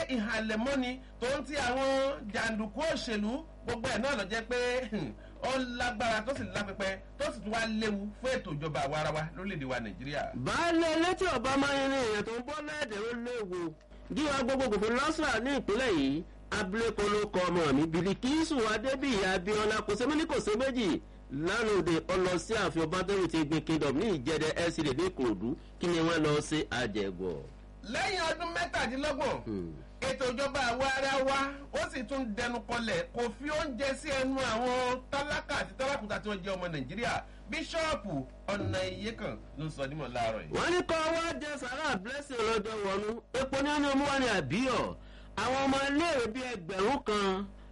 ìhàlẹ̀mọ́ni tó ń ti àwọn jàǹdùkú òṣèlú gbogbo ẹ̀ náà lọ jẹ́ pé ó lágbára tó sì lápẹpẹ tó sì tún wá léwu fún ètò ìjọba àwa ara wa lórílẹ̀‐èdè wa nàìjíríà. baálé létí ọba máa ń rin èèyàn tó ń bọ́ lẹ́ẹ̀dẹ̀ ó léwu gíwá gbogbogbò fún lọ́sà ní ìpínlẹ̀ yìí abilékọ ló kọ ọmọ mi bìlìkìsù adébíyì abiola kò sẹ́mi ní kò sí méjì lánàá òde ọlọ sí ààfin ọbadẹ́rù ti gbin kingdom ní ìjẹ́dẹ́ lcd ní ìkòròdú kí ni wọ́n lọ sí àjẹgọ̀. lẹ́yìn ọdún mẹ́tàdínlọ́gbọ̀n ètò ìjọba àwa ara wa ó sì tún dẹnu kọlẹ̀ kò fi oúnjẹ sí ẹnu àwọn tálákà àti tálákùtà tí wọ́n jẹ́ ọmọ nàìjíríà bíṣọ́ọ̀pù ọ̀nà iye kan ló ń sọ nímọ̀ láàárọ̀ yìí. wọ́n ní kọ́ wá jẹ sàrà blessing ọlọ́jọ́ wọnú epo ní ẹni ọmọ wa ní àbíyọ̀ àwọn ọmọ iléèwé bíi ẹgbẹ̀rún kan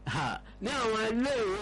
ní àwọn iléèwé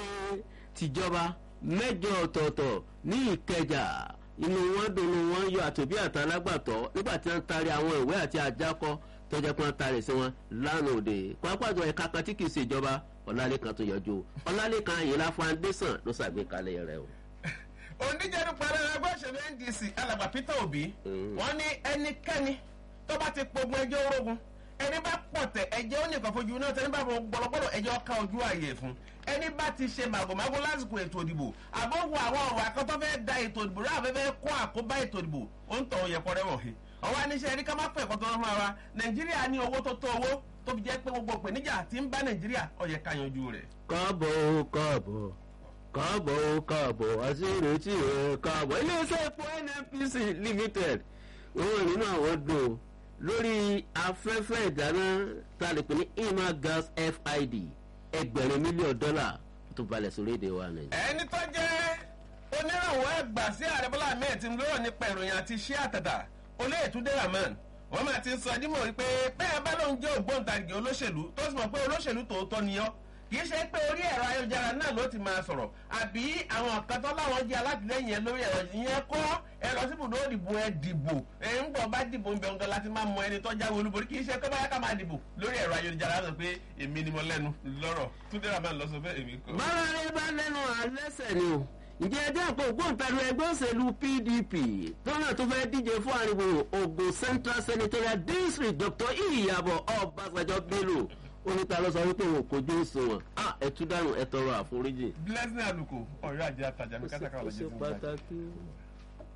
tìjọba mẹ́jọ ọ̀tọ̀ọ̀tọ̀ ní ìkẹjà inú wọn dùnú wọn yọ àtòbí àtàlágbàtọ́ nígbà tí wọ́n taari àwọn ìwé àti àjákọ́ tọ́jà pé wọ́n taari sí wọn lánàá òde pápájọ ẹ̀ka kan tí kì í ṣe ìjọba ọ̀làlẹ́kan tó yọjú ọ̀làlẹ́kan àyìnlá foundation ló ṣàgbékalẹ̀ rẹ̀ o oníjẹ́nu parí ẹgbẹ́ òṣèlú ndc alàgbà peter obi wọ́n ní ẹnikẹ́ni tó bá ti pogun ẹjọ́ orogun ẹni bá pọ̀tẹ̀ ẹjẹ́ ó nìkan fojú náà tẹ́ni bá fọ gbọ́lọ́gbọ́lọ́ ẹjẹ́ ọ̀ka ojú ààyè fún ẹni bá ti ṣe màgòmágó lásìkò ètò ìdìbò àbọ̀wò àwọn ọ̀rọ̀ akọ́tọ́ fẹ́ da ètò ìdìbò rẹ̀ àfẹ́fẹ́ kó àkóbá ètò ìdìbò ó ń tọ̀ ó yẹ kọ́rẹ́ wọ̀ he ọwọ́ aníṣẹ́ ẹni ká má pẹ̀ kọ́tọ́ fún wa nàìjíríà ní owó tó tó owó tó fi jẹ́ pé gbogbo ìpèníjà tí ń bá nàìjíríà ọ̀yẹ̀ ká yanjú rẹ̀. káàbọ̀ káàbọ̀ káàbọ̀ ó káàbọ̀ àti ìrètí rẹ̀ káàbọ̀ iléeṣẹ́ epo nnpc limited wọ́n nínú àwọn dùn lórí afẹ́fẹ́ ìdáná tá a lè pè ní ima gas fid ẹgbẹ̀rún mílíọ̀nù dọ́là tó balẹ̀ sórí èdè wa nàìjíríà. ẹni tó jẹ́ onírànwọ́ ẹgbà sí ààrẹ bọ́lá ahmed tinubu lọ́rọ̀ nípa ìròyìn àti iṣẹ́ àtàtà olóyètúndé rahman wọ́n máa ti sọ dímọ̀ wípé bẹ́ẹ̀ bá lóun jẹ́ ògbóǹtarìgì olóṣèlú tó sì mọ̀ pé olóṣèlú tòótọ́ ni ọ́ kì í ṣe pé orí ẹ̀rọ ayélujára náà ló ti máa sọ̀rọ̀ àbí àwọn kan tó láwọn jẹ́ alátìlẹ́yìn ẹ lórí ẹ̀rọ ìyẹn kọ́ ẹ lọ sí ibùdó ìdìbò ẹ dìbò ẹ ń gbọ́ bá dìbò ń bẹ ọ̀gá láti máa mọ ẹni tó jáwé olúborí kì í ṣe pé báyà ká máa dìbò lórí ẹ̀rọ ayélujára sọ pé èmi ni mo lẹ́nu lọ́rọ̀ túndé rà máa lọ sọ bẹ́ẹ̀ èmi kọ́. bára rẹ bá lẹ́nu àlẹ́sẹ̀ ni o ǹjẹ́ ẹjẹ́ àpò ògbóǹtarì ẹgbẹ́ òṣèlú pdp tọ́nà tó fẹ́ díje fún àríwó ogun central senatorial district dr iyabo ọbaṣẹjọ bello oníta ló sọ wípé òun kò jó òṣùwọ̀n a ẹ̀tú dànù ẹ̀tọ́rọ àforíjì. blessing aluko ọ̀rẹ́ àjẹ́ àtàjà mi kátàkárà ó lọ́jọ́ ṣe tí mo bá pàtàkì.